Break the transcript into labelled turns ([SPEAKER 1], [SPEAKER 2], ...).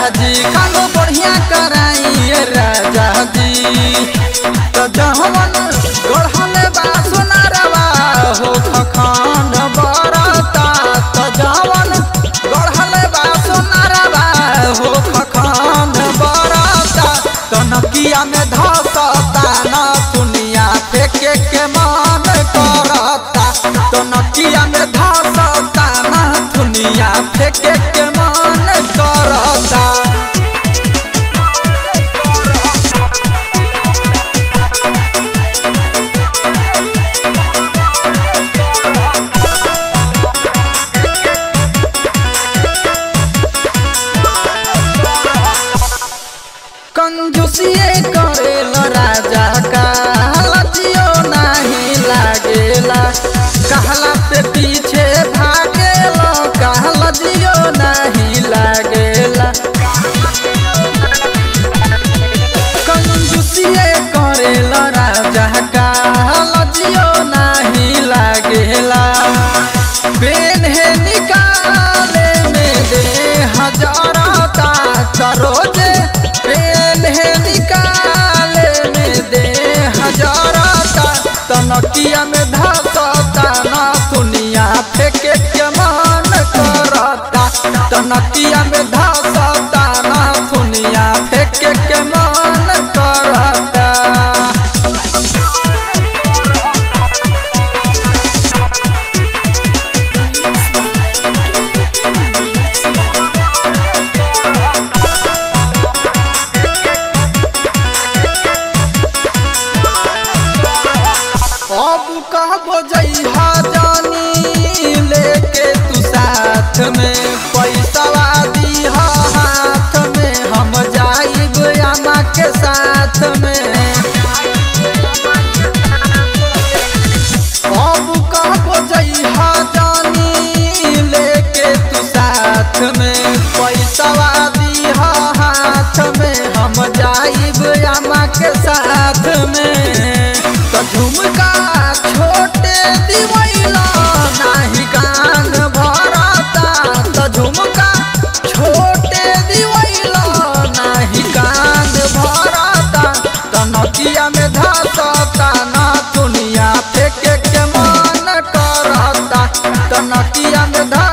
[SPEAKER 1] जी खानो बढ़िया कराइए राजा जी तो जहवन गढ़ले बा सोनारवा हो खखंड बरता तो जहवन गढ़ले बा सोनारवा हो खखंड बरता तो नकिया में धसता न दुनिया फेंके के मन करता तो नकिया में धसता न दुनिया फेंके के मन करता कंजूसिए करेल राजा का लजियो नहीं लागेला कहला पे पीछे भागेल कहला जियो नहीं लागेला कंजूसिए करेल राजा का लजियो नहीं लागेला बेन है निकाले में दे हजारता सरोजे बेन है निकाले में दे हजारता तनकिया में धसता ना दुनिया फेंके के मन करता तनकिया में धसता ना दुनिया फेंके के मन करता अब कहबो जइहा जानी लेके तू साथ में पैसा दीहा हाथ में हम जाइब अम्मा के साथ में अब कहबो जइहा जानी लेके तू साथ में पैसा दीहा हाथ में हम जाइब अम्मा के साथ में तो झुमका छोटे दिवैला नाही कान भरता तो झुमका छोटे दिवैला नाही कान भरता तो नदिया में धसता ना दुनिया फेंके के मन करता तो नदिया में धस